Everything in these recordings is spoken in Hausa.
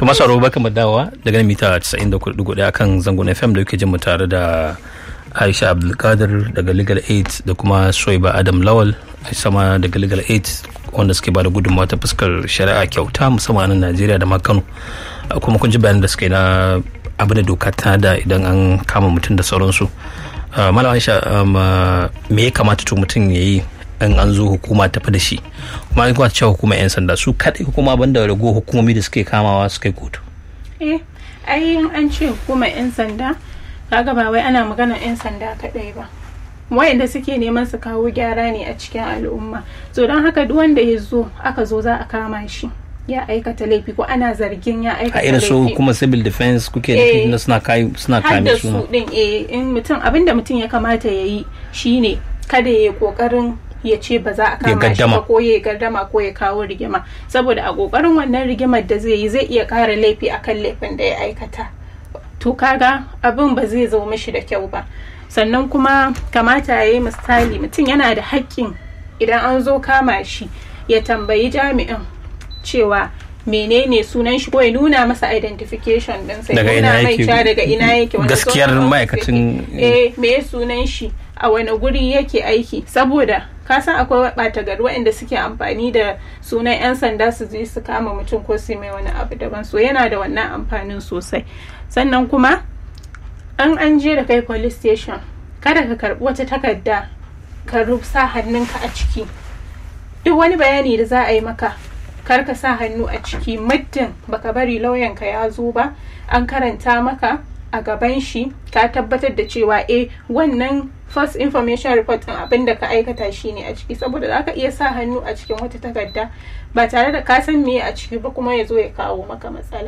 to masu aro baka dawowa daga mita 94.1 akan zangon fm da yake jin mu tare da aisha abdulkadir daga legal aid da kuma soiba adam lawal sama daga legal aid wanda suke bada gudunmawa ta fuskar shari'a kyauta musamman a najeriya da ma kano kuma kun ji bayanan da suka yi na abin da doka ta da idan an kama mutum da sauransu malam aisha me ya kamata to mutum ya yi in an zo hukuma tafi da shi kuma an kuma cewa hukumar yan sanda su kaɗai hukuma banda rago hukumomi da suke kamawa suka yi kotu eh ai an ce hukumar yan sanda kaga ba wai ana magana yan sanda kaɗai ba wayanda suke neman su kawo gyara ne a cikin al'umma so don haka duk wanda ya zo aka zo za a kama shi ya aikata laifi ko ana zargin ya aikata a irin su kuma civil defense kuke Eh, da suna kai suna har kame da su su din eh in mutum abinda mutum ya kamata ya yi shine kada ya yi kokarin ya ce ba za a kama shi gaddama. ba ko ya gardama ko ya kawo rigima saboda a kokarin wannan rigimar da zai yi zai iya kara laifi akan laifin da ya aikata to kaga abin ba zai zo mishi da kyau ba sannan kuma kamata ya yi misali mutum yana da haƙƙin idan an zo kama shi ya tambayi jami'in cewa menene sunan shi ko ya nuna masa identification din sai Daga nuna ina mai yake? cewa daga ina yake wani Gaskiyar zone of office ma'aikacin- yake. eh me ya sunan shi a wani guri yake aiki saboda ka san akwai ɓata gari waɗanda suke amfani da sunan 'yan sanda su je su kama mutum ko su yi mai wani abu daban so yana da wannan amfanin sosai sannan kuma an an je da kai police station kada ka karbi wata takarda ka sa hannunka a ciki duk wani bayani da za a yi maka kar ka sa hannu a ciki muddin baka bari lauyanka ya zo ba an karanta maka a gaban shi ka tabbatar da cewa eh wannan first information report din abin da ka aikata shi ne a ciki saboda za ka iya sa hannu a cikin wata takarda ba tare da ka san me a ciki ba kuma ya zo ya kawo maka matsala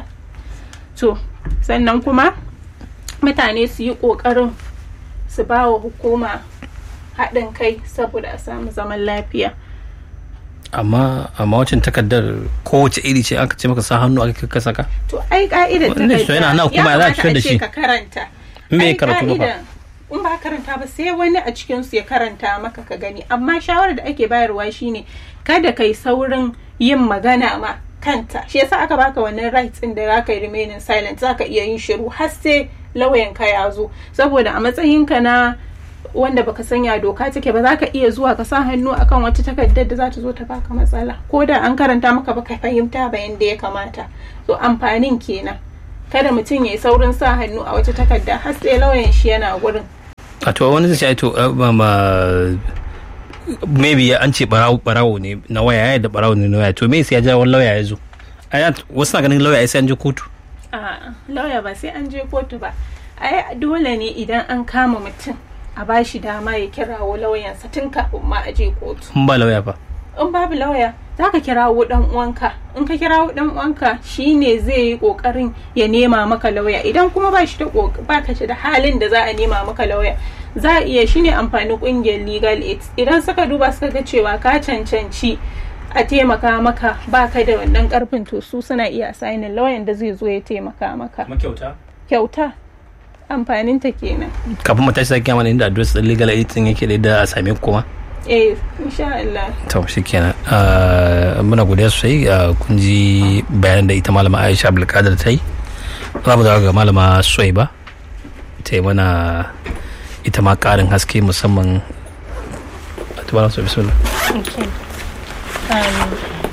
to sannan kuma mutane su yi ƙoƙarin su ba wa hukuma haɗin kai saboda a samu zaman lafiya amma amma wacin takardar kowace iri ce aka ce maka sa hannu aka ka saka to ai ka'idar Wannan shi yana nan kuma za a fitar da shi. ka karanta In bai Ai, karatu ba fa? ka'idar- in ba karanta ba sai wani a cikin su ya karanta maka ka gani amma shawarar da ake bayarwa shine kada kai saurin yin magana ma kanta shi yasa aka baka wannan rights din da zaka yi remaining silent zaka iya yin shiru har sai lauyan ka ya zo saboda a matsayinka na wanda baka sanya doka take ba za ka iya zuwa ka sa hannu akan wata takardar da za ta zo ta baka matsala ko da an karanta maka baka fahimta ba yanda ya kamata so amfanin kenan kada mutum ya yi saurin sa hannu a wata takarda har sai lauyan shi yana gurin a to wani zai ce ai to uh, ba ma maybe an ce barawo barawo ne na waya ya da barawo ne na waya to me sai ya ja wani lauya ya zo ai wasu na ganin lauya ya sai an je kotu a lauya ba sai an je kotu ba ai dole ne idan an kama mutum a bashi dama ya kirawo lauyansa tun kafin ma a je kotu in ba lauya ba in babu lauya za ka kirawo dan uwanka in ka kirawo dan uwanka shine zai yi kokarin ya nema maka lauya idan kuma ba shi da kok- ba ka da halin da za a nema maka lauya za a iya shine amfani kungiyar legal aid idan suka duba suka ga cewa ka cancanci a taimaka maka ba ka da wannan karfin to su suna iya sainin lauyan da zai zo ya taimaka maka makyauta kyauta amfaninta kenan kafin mu tashi sake mana inda address din legal aid din yake da yadda a same ku kuma eh insha Allah to shikenan uh, muna godiya sosai uh, kun ji bayanan da ita malama Aisha Abdulkadir ta yi za mu dawo ga malama Suwaiba ta yi mana ita ma karin haske musamman Tumara su bismillah. Okay. Um,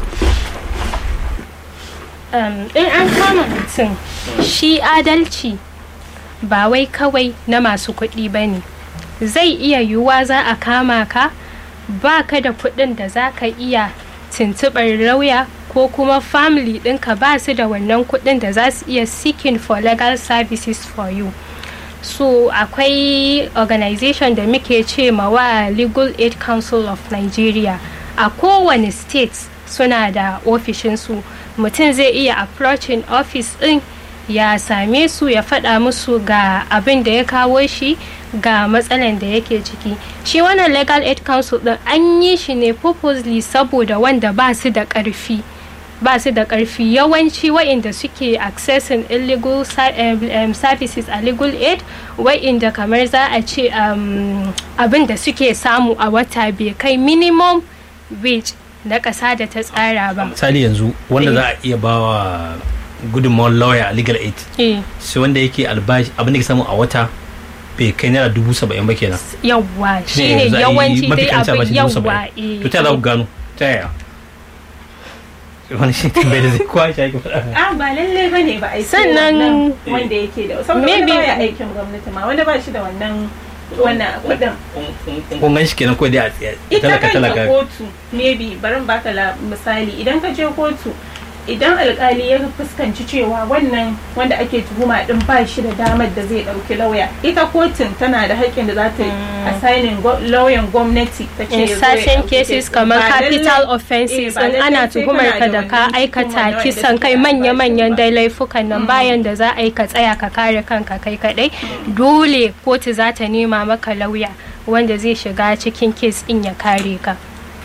um, in an kama mutum shi adalci ba wai kawai na masu kuɗi ba ne zai iya yiwuwa za a kama ka ba ka da kuɗin da za ka iya tuntuɓar lauya ko kuma family ɗinka ba su da wannan kuɗin da za su iya seeking for legal services for you so akwai organization da muke ce wa legal aid council of nigeria a kowane state suna da ofishinsu mutum zai iya approaching office din ya same su ya faɗa musu ga abin da ya kawo shi ga matsalan da yake ciki shi wannan legal aid council din an yi shi ne purposely saboda wanda ba su da ƙarfi ba su da ƙarfi yawanci wa'inda suke accessing illegal ser- um, um, services a legal aid wa'inda kamar za a ce um, abin da suke samu a wata bai kai minimum wage na ƙasa da ta tsara ba misali yanzu wanda za a iya bawa gudunmawar lawyer a legal aid eh sai wanda yake albashi abin da ke samu a wata bai kai naira dubu saba'in ba kenan yawwa Shine shine yanzu a yi yawanci mafi dai karanci abin albashi dubu yawwa saba'in. eh to ta za ku gano ta yaya wani shi tambayi da zai kwa shi ake faɗa a ba lallai ba ne ba a yi Sannan- wannan wanda yake da saboda wanda Maybe- baya aikin gwamnati ma wanda ba shi da wannan wannan kuɗin kun gan shi kenan kawai dai a tsaye ita talaka kanta talaka kotu maybe bari in baka la- misali idan ka je kotu idan alkali ya fuskanci cewa wannan wanda ake tuhuma din ba shi da damar da zai dauki lauya ita kotun tana da haƙƙin da za ta assigning go- lauyan gwamnati ta ce in ya zo ya certain ɗauki cases case. kamar Ba capital lallai- offenses eh, ba in lallai ana sai tuhumar kana ka da ka wannan aikata tuhumar da kisan wanda kai suke manya-manyan ba. dai laifukan nan bayan da za a yi ka tsaya ka kare kanka kai kadai dole kotu za ta nema maka lauya wanda zai shiga cikin kes din ya kare ka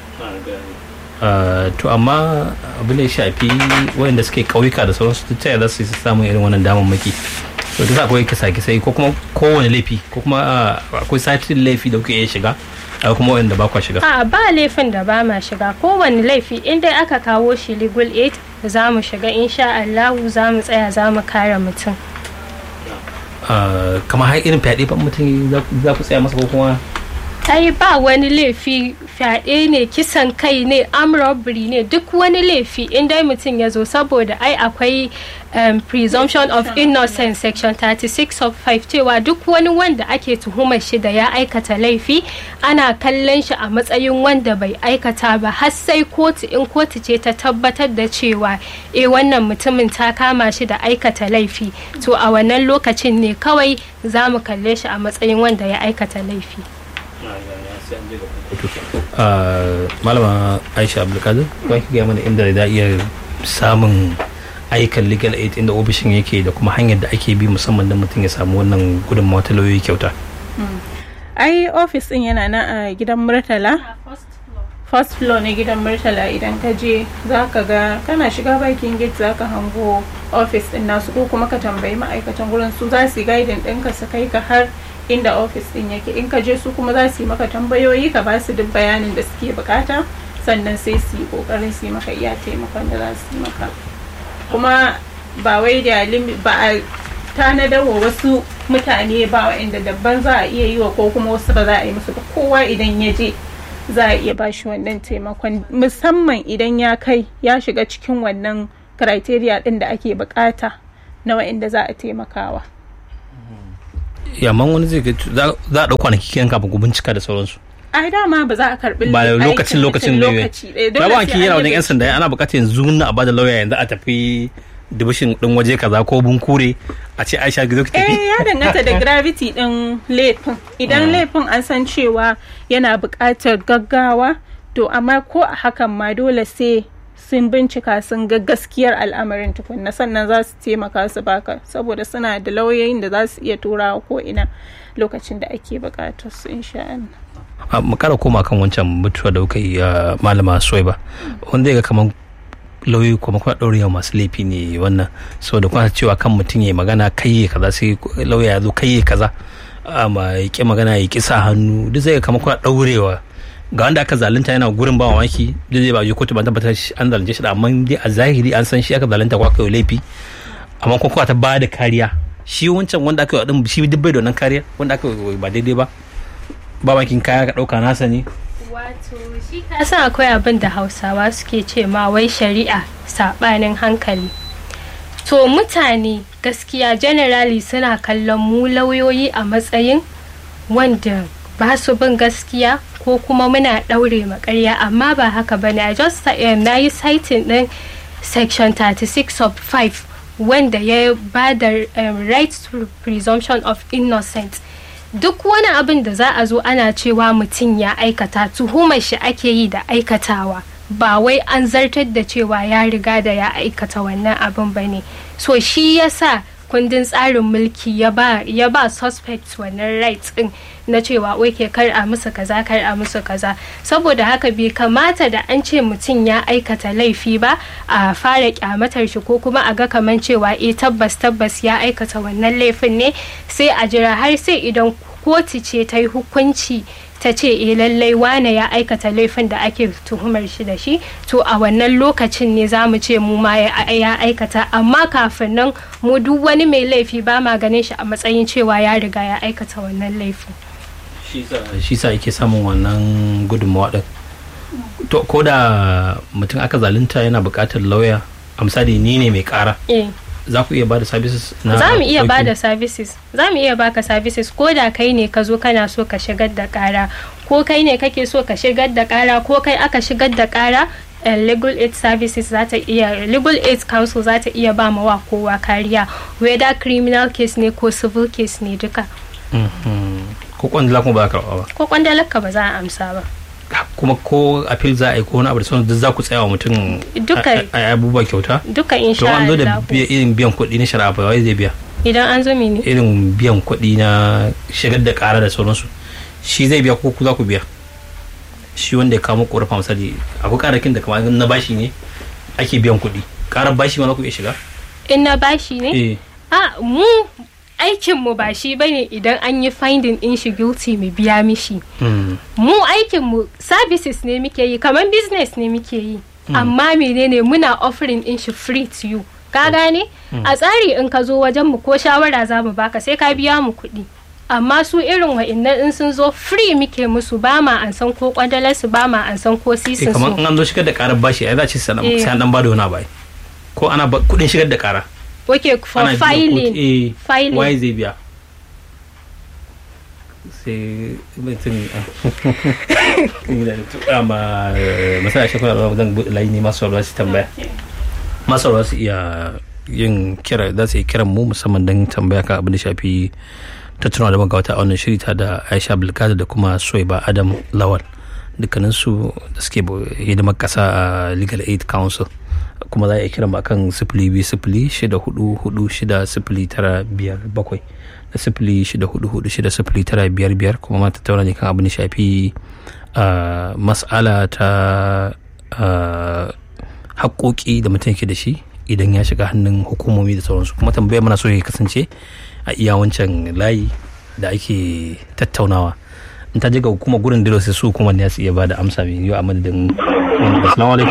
Uh, to amma abin da ya shafi wayanda suke kauyuka da sauransu duk ta yaya za su yi samun irin wannan damammaki to duk akwai kisa kisai ko kuma kowane laifi ko kuma uh, akwai satin laifi da kuke iya shiga akwai kuma wayanda ba kwa shiga a ba laifin da ba ma shiga kowane laifi in dai aka kawo shi legal aid za mu shiga insha Allahu za mu tsaya za mu kare mutum Uh, kamar har irin fyaɗe ba mutum za- za ku tsaya masa ko kuma ai ba wani laifi fyaɗe ne kisan kai ne arm robbery ne duk wani laifi in dai mutum ya zo saboda ai akwai um, presumption of innocence section 36 of 5 cewa duk wani wanda ake tuhumar shi da ya aikata laifi ana kallon shi a matsayin wanda bai aikata ba har sai kotu in kotu ce ta tabbatar da cewa eh wannan mutumin ta kama shi da aikata laifi to a wannan lokacin ne kawai za mu kalle shi a matsayin wanda ya aikata laifi Uh, malama aisha abdulkadir ba ki gaya mana inda za a iya samun ayyukan legal aid inda ofishin yake da kuma hanyar da ake bi musamman da mutum ya samu wannan gudunmawa ta lauyoyi kyauta ai ofis din yana nan a gidan murtala first floor na gidan murtala idan ka je za ka ga kana shiga bakin gate za ka hango ofis din nasu ko kuma ka tambayi ma'aikatan gurin su za su yi guiding ɗinka su kai ka har inda ofis din yake in ka je su kuma za su yi maka tambayoyi ka ba su duk bayanin da suke bukata sannan sai su yi kokarin su yi maka iya taimakon da za su yi maka kuma ba wai da limi- ba a tanadar wa wasu mutane ba wa'inda dabban za a iya yi wa ko kuma wasu ba za a yi musu ba kowa idan ya je za a iya bashi wannan taimakon musamman idan ya kai ya shiga cikin wannan criteria din da ake bukata na wa'inda za a taimakawa yamman wani zai ga za za a ɗau kwanaki kiyan kafin ku bincika da sauransu ai dama ba za a karbi ba da aikin lokacin lokacin mutum ne lokaci ɗaya. Dole ba ba sai ki an yana yi wajen yan sanda ana bukatar yanzu na a bada lauya yanzu a tafi dibishin din waje kaza ko bunkure a ce aisha gizo ki tafi eh ya danganta da gravity din laifin idan laifin an san cewa yana buƙatar gaggawa to amma ko a hakan ma dole sai sun bincika sun ga gaskiyar al'amarin tukunna sannan za su taimaka su baka saboda suna da lauyoyin da za su iya turawa ko ina lokacin da ake buƙatar su insha Allah a mu kara koma kan wancan mutuwa da kuka yi a malama soyba wanda ya ga kamar lauyoyi kuma kuma ɗaurewa masu laifi ne wannan saboda kuma cewa kan mutum ya magana kai ya kaza sai lauya ya zo kai ya kaza amma ya ƙi magana ya ƙi sa hannu duk zai ga kamar kuma ɗaurewa ga wanda aka zalunta yana gurin ba mamaki duk zai ba je kotu ba tabbatar shi an zalunce shi da amma dai a zahiri an san shi aka zalunta ko aka yi laifi amma kuma kuma ta ba da kariya shi wancan wanda aka yi wa ɗin shi duk bai da wannan kariya wanda aka yi ba daidai ba ba makin kaya ka ɗauka nasa ne Wato shi ka san akwai abin da Hausawa suke ce ma wai shari'a saɓanin hankali. To mutane gaskiya generally suna kallon mu lauyoyi a matsayin wanda ba su bin gaskiya ko kuma muna ɗaure makarya amma ba haka ba ne. I just um, na yi citing ɗin section 36 of 5 wanda ya ba da um, right to presumption of innocence. duk wani abin da za a zo ana cewa mutum ya aikata tuhumar shi ake yi da aikatawa ba wai an zartar da cewa ya riga da ya aikata wannan abin ba ne so shi yasa kundin tsarin mulki ya ba ya ba suspect wannan rights din na cewa ke kar a musu kaza kar a musu kaza saboda haka bai kamata da an ce mutum ya aikata laifi ba a fara kyamatar shi ko kuma a ga kaman cewa eh tabbas tabbas ya aikata wannan laifin ne sai a jira har sai idan kotu ce ta yi hukunci ta ce eh lallai wane ya aikata laifin da ake tuhumar shi da shi to a wannan lokacin ne za mu ce mu ma ya ya aikata amma kafin nan mu duk wani mai laifi ba ma ganin shi a matsayin cewa ya riga ya aikata wannan laifin shi sa yake samun wannan gudunmawa din to ko da mutum aka zalunta yana buƙatar lauya a misali ni ne mai ƙara eh za ku iya ba da services na za mu iya ɗauki? ba da services za mu iya baka services ko da kai ne ka zo kana so ka shigar da kara ko kai ne kake so ka shigar da kara ko kai aka shigar da kara eh, legal aid services za ta iya legal aid council za ta iya ba ma wa kowa kariya whether criminal case ne ko civil case ne duka Mhm. ko kwandala kuma ba za ka karɓa ba ko kwandalarka ba za a amsa ba kuma ko appeal za a yi ko wani abu da sauran duk za ku tsaya wa mutum Duka- a- a a- abubuwa kyauta duka to insha an zo da Allah biya- irin biyan kuɗi na shari'a ba wai zai biya idan an zo mini irin biyan kuɗi na shigar da ƙara da sauransu shi zai biya ko ku za ku biya shi wanda ya kawo ƙorafa misali akwai ƙarakin da kamar na bashi ne ake biyan kuɗi ƙarar bashi ma za ku iya shiga in na bashi ne eh a mu aikinmu ba shi bane idan an yi finding in shi guilty mu biya mishi Mm. mu aikinmu services ne muke yi kamar business ne muke yi amma menene muna offering in shi free to you ka gane a tsari in ka zo wajen mu ko shawara za mu baka sai ka biya mu kuɗi amma su irin wa'innan in sun zo free muke musu ba ma an san ko kwadalar su ba ma an san ko eh sisin kamar su in an zo shigar da ƙarar bashi ai za a ce sai an Eh. sai an dan bada wani abu ai. ko ana ba- kuɗin shigar da ƙara okay for ana biyan filing kuɗi, eh filing. waye zai biya sai mutum tura ma masana shekara da zan buɗe layi ne masu sauraro su tambaya masu sauraro su iya yin kira za su yi kiran mu musamman don tambaya kan abin da shafi tattaunawa da magawata a wannan shiri ta da aisha bulkada da kuma soyba adam lawal dukkaninsu da suke bu- hidimar kasa a legal aid council kuma za a iya kiran mu akan sifili biyu sifili shida hudu hudu shida sifili tara biyar bakwai da sifili shida hudu hudu shida sifili tara biyar biyar kuma ma tattauna ne kan abin da shafi ah, mas'ala ta ah, haƙoƙi da mutum yake da shi idan ya shiga hannun hukumomi da sauransu kuma tambayar mana so ya kasance a iya wancan layi da ake tattaunawa in ta je ga hukumar gurin dilo sai su hukumar ne su iya ba da amsa mai yiwu a madadin wanda assalamu alaikum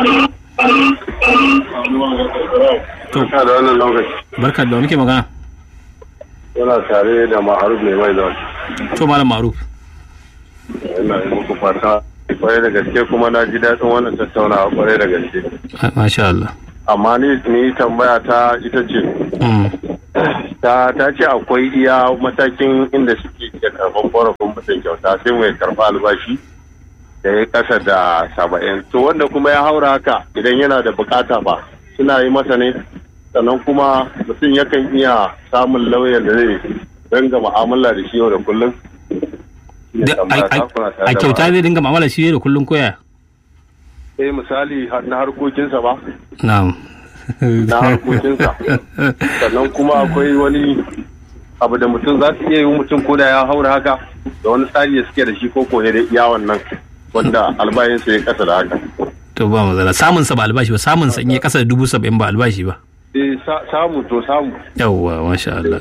to Ina da wannan lokaci barka da muke magana yana tare da ma'aruf mai mai zaune. to malam maruf Ina yi muku fata kwarai da gaske kuma na ji daɗin wannan tattaunawa kwarai da gaske. masha Allah Amma ni ni tambaya ta ita ce Mm. ta ta ce akwai iya matakin inda suke iya karɓar korafin mutum kyauta sai mai karɓa albashi da ya kasa da saba'in. To wanda kuma ya haura haka idan yana da bukata ba suna yi masa ne sannan kuma mutum yakan iya samun lauyan da zai danga mu'amala da shi yau da kullum. Shine Da- tambaya a- ta, kuna tare a da kyauta ma'aruf. zai dinga mamala shi da kullum koya eh misali har- na harkokinsa ba na'am na harkokinsa sannan kuma akwai wani abu da mutum za su iya yi mutum ko da ya haura haka da wani tsari da suke da shi ko ko da iya wannan wanda albayinsa ya kasa da haka to ba matsala samun sa ba albashi ba samun sa in ya kasa da dubu saba'in ba albashi ba eh sa- samu to samu yawwa masha Allah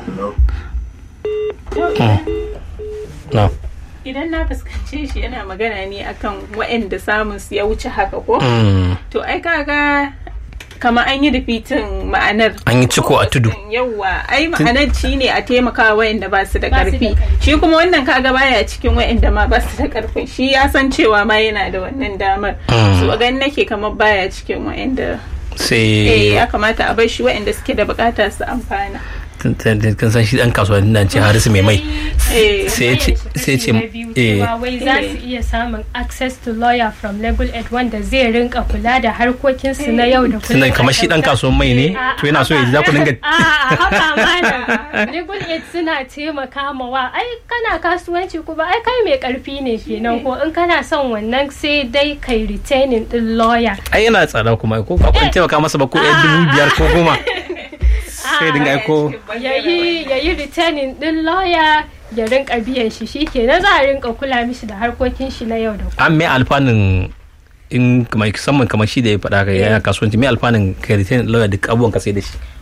na idan na fuskance shi yana magana ne akan waɗanda samun su ya wuce haka ko Mm. to ai kaga kama an yi repeating ma'anar An yi ciko a tudu. yawwa ai ma'anar shi ne a taimaka wayanda ba su da Ba su da karfi ƙarfi. shi kuma wannan kaga baya cikin wayanda ma ba su da karfin shi ya san cewa ma yana da wannan damar Mm. so gan nake kamar baya cikin wayanda eh sai ya kamata a bar shi wayanda suke da bukata su amfana tun- tun- tun- kan san shi dan kasuwa nan ce harisu mai mai eh sai ce sai ce eh cewa wai za su iya samun access to lawyer from legal aid wanda zai rinka kula da harkokinsu na yau da kullum tunan kamar shi dan kasuwan mai ne to yana so ya ji za ku dinga a haka mana legal aid suna taimaka ma wa ai kana kasuwanci kuma ai kai mai karfi ne kenan ko in kana son wannan sai dai kai retaining din lawyer ai yana tsada kuma ko ba kun taimaka masa ba ko yan dubu biyar ko goma sai dinga aiko yayi yayi retaining din lawyer ya rinka biyan shi shikenan za a rinka kula mishi da harkokin shi na yau da kullum an mai alfanun in kamar musamman kamar shi da ya faɗa ka yana kasuwanci mai alfanun ka retain lawyer duk abubuwan ka sai da shi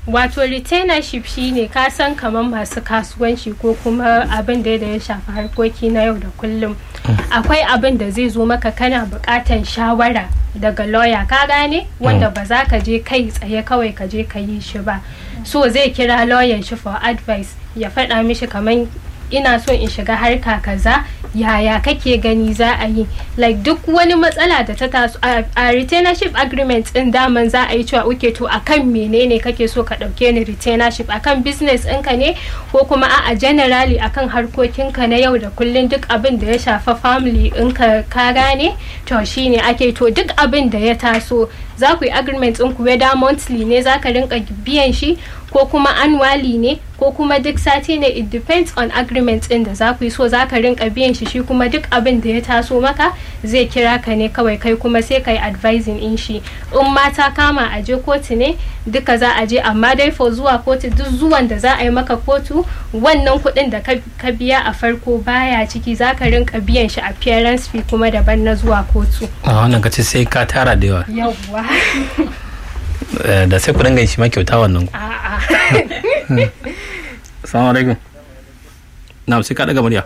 wato retainership shine ka san kamar masu kasuwanci ko kuma abin da ya shafi harkoki na yau da kullum akwai abin da zai zo maka kana bukatan shawara daga lawyer ka gane wanda ba za ka je kai tsaye kawai ka je ka yi shi ba so zai kira lawyer shi for advice ya faɗa mishi kamar ina so in shiga harka kaza yaya kake gani za a yi like duk wani matsala da ta taso a retainership agreement din daman za a yi cewa uke to akan menene kake so ka dauke ni retainership akan business ɗinka ne ko kuma a generally akan harkokinka na yau da kullun duk abin da ya shafa family ɗinka ka gane to shine ake to duk abin da ya taso za ku yi agreement ɗinku whether monthly ne za ka rinka biyan shi ko kuma annually ne ko kuma duk sati ne it depends on agreement din da za ku yi so za ka rinka biyan shi shi kuma duk abin da ya taso maka zai kira ka ne kawai kai kuma sai ka yi advising in shi in mata kama a je kotu ne duka za a je amma dai for zuwa kotu duk zuwan da za a yi maka kotu wannan kuɗin da ka biya a farko baya ciki za ka rinka biyan shi appearance fee kuma daban na zuwa kotu a wannan ka ce sai ka tara da yawa yawwa da sai ku dinga shi ma kyauta wannan ku a'a assalamu alaikum na sai ka daga murya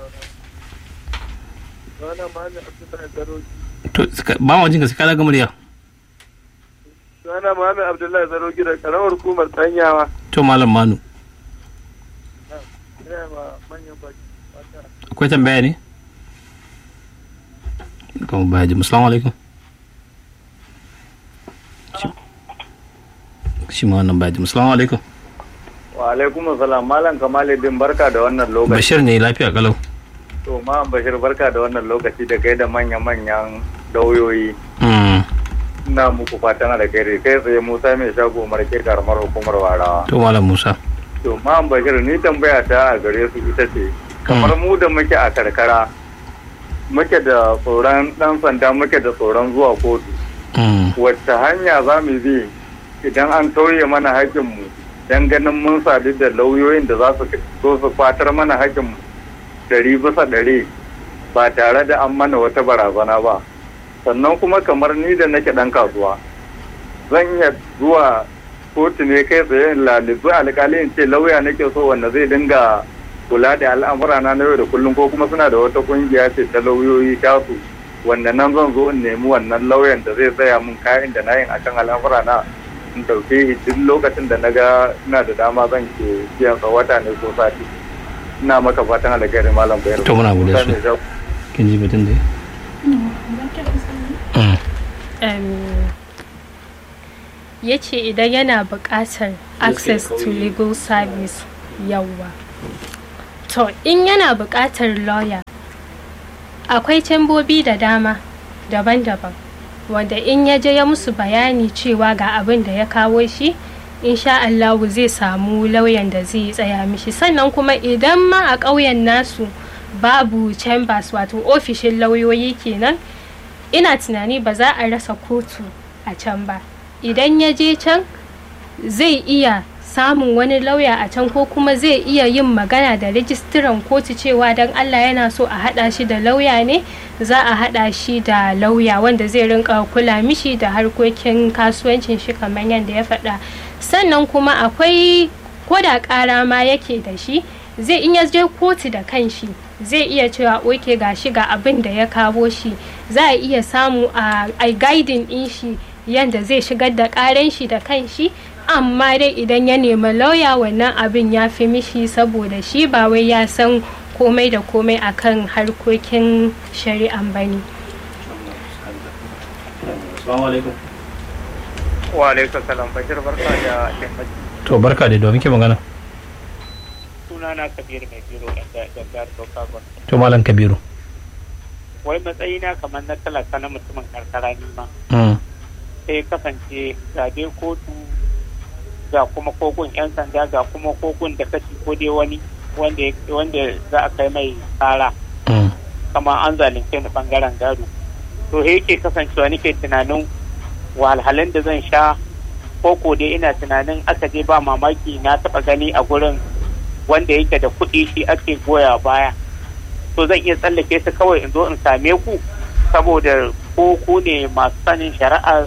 to ba ma jinka sai ka daga murya Sana Muhammad Abdullahi Zaro gida karamar hukumar Tsanyawa. to malam manu Ina ma manyan baki. akwai tambaya ne kuma baya ji assalamu alaikum shi ma wannan baya ji assalamu alaikum Wa alaikum salam Malam Kamaluddin barka da wannan lokaci. bashir ne lafiya kalau To ma Bashir barka da wannan lokaci da kai da manya-manyan lauyoyi. Mm, Ina muku fatan da kai kai tsaye Musa mai shago marke karamar hukumar Warawa. to malam musa To ma Bashir ni tambaya ta a gare su ita ce kamar mu da muke a karkara muke da tsoron dan sanda muke da tsoron zuwa kotu. Mm, wacce hanya za mu bi idan an tauye mana haƙƙinmu don ganin mun sadu da lauyoyin da za su so su fatar mana haƙƙinmu ɗari bisa ɗari ba tare da an mana wata barazana ba sannan kuma kamar ni da nake ɗan kasuwa zan iya zuwa kotu ne kai tsaye in lalibu alƙali in ce lauya nake so wanda zai dinga kula da al'amura na yau da kullum ko kuma suna da wata ƙungiya ce ta lauyoyi tasu wanda nan zan zo in nemi wannan lauyan da zai tsaya min kayan da na yin akan al'amura na in ɗauke shi duk lokacin da na ga ina da dama zan ke biyan sa wata ne ko sati ina maka fatan alkhairi malam bayar To muna godiya sosai. kin ji batun da Mm, um, ya ce idan yana buƙatar access to legal service yawa to in yana buƙatar lawyer akwai cambobi da dama daban-daban wanda in ya je ya musu bayani cewa ga abin da ya kawo shi insha Allahu zai samu lauyan da zai tsaya mishi sannan kuma idan ma a ƙauyen nasu babu chambers wato ofishin lauyoyi kenan ina tunani ba za a rasa kotu a can ba idan ya je can zai iya samun wani lauya a can ko kuma zai iya yin magana da rijistiran kotu cewa don allah yana so a hada shi da lauya ne za a hada shi da lauya wanda zai rinka kula mishi da harkokin kasuwancin shi kamar yadda ya faɗa sannan kuma akwai koda ƙara ma yake da shi zai in ya je kotu da kanshi zai iya cewa oke ga shi ga abin da ya kawo shi za a iya samu a guiding din shi yadda zai shigar da ƙaren shi da kanshi amma dai idan ya nemi lauya wannan abin ya fi mishi saboda shi ba wai ya san komai da komai akan harkokin shari'an bane assalamu alaikum wa alaikum salam bashir barka da yammaci to barka da domin ke magana suna na kabiru mai biro da jihar Sokoto. to malam kabiru Wai matsayina kamar na talaka na mutumin karkara ni ma. Mm, Sai kasance ga dai kotu ga kuma kogun 'yan sanda ga kuma kogun da kashi ko dai wani wanda wanda za a kai mai tsara mm, kamar an zalunce ni bangaren gado. To he yake kasancewa nake tunanin wahalhalun da zan sha koko dai ina tunanin aka je ba mamaki na taba gani a gurin wanda yake da kuɗi shi ake goya baya to zan iya tsallake su kawai in zo in same ku saboda ko ku ne masu sanin shari'a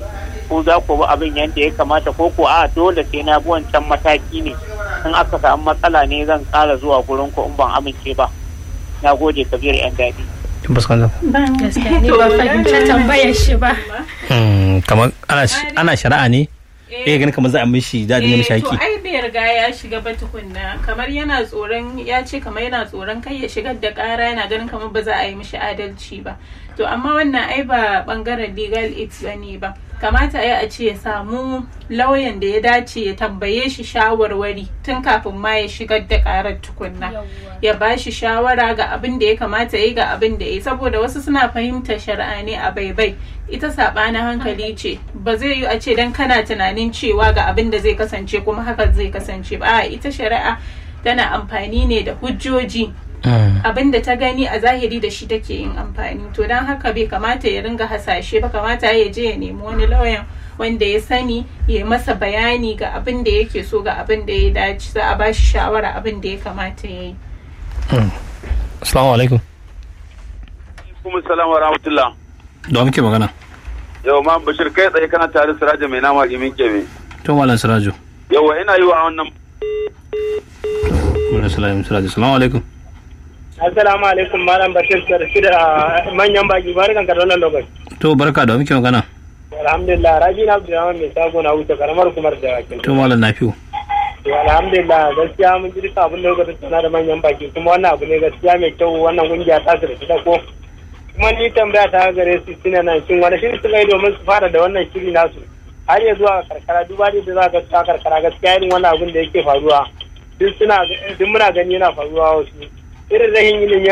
ko za ku bi abin yadda ya kamata ko ko a dole sai na bi wancan mataki ne in aka samu matsala ne zan ƙara zuwa gurin ku in ban amince ba na gode kabir yan daɗi kin fuskanta gaskiya ni ba fahimci tambayar shi ba Hmm, kamar ana ana shari'a ne eh ganin kamar za a mishi da dinga mishi Eh, to haƙi ai bai riga ya shiga ba tukunna kamar yana tsoron ya ce kamar yana tsoron kai ya shigar da kara yana ganin kamar ba za a yi mishi adalci ba to amma wannan ai ba bangaren legal aid bane ba kamata ya a ce ya samu lauyan da ya dace ya tambaye shi shawarwari tun kafin ma ya shigar da karar tukunna ya ba shi shawara ga abin da ya kamata ya yi ga abin da ya yi saboda wasu suna fahimtar shari'a ne a baibai ita saɓanin hankali ce ba zai yi a ce dan kana tunanin cewa ga abin da zai kasance kuma haka zai kasance ba a ita shari'a tana amfani ne da hujjoji Hmm. abin da ta gani a zahiri da shi take yin amfani to don haka bai kamata ya ringa hasashe ba kamata ya je ya nemi wani lauyan wanda ya sani ya masa bayani ga abin da yake so ga abin da ya dace za a ba shi shawara abin da ya kamata ya yi assalamu alaikum kuma salam wa rahmatullah da wa muke magana yau ma bashir kai tsaye kana tare da siraja mai nama gimin kebe to malam sirajo yawa ina yi wa wannan malam sirajo sirajo assalamu alaikum Assalamu alaikum Malam Bashir Sarki da manyan baki barkan ka da wannan lokaci. to barka da wa muke magana Alhamdulillah Rabi na Abdulrahman mai sago na wuce karamar kumar da wakin. to malam nafiu To alhamdulillah gaskiya mun ji duka abin da kuka tattauna da manyan baki kuma wannan abu ne gaskiya mai kyau wannan kungiya ta su da shi da ko. Kuma ni tambaya ta gare su suna nan shin wani shiri suka yi domin su fara da wannan shiri nasu. Har ya zuwa karkara duba da za ka ta karkara gaskiya irin wannan abin da yake faruwa. Duk suna duk muna gani yana faruwa wasu. Irin rahin ilimi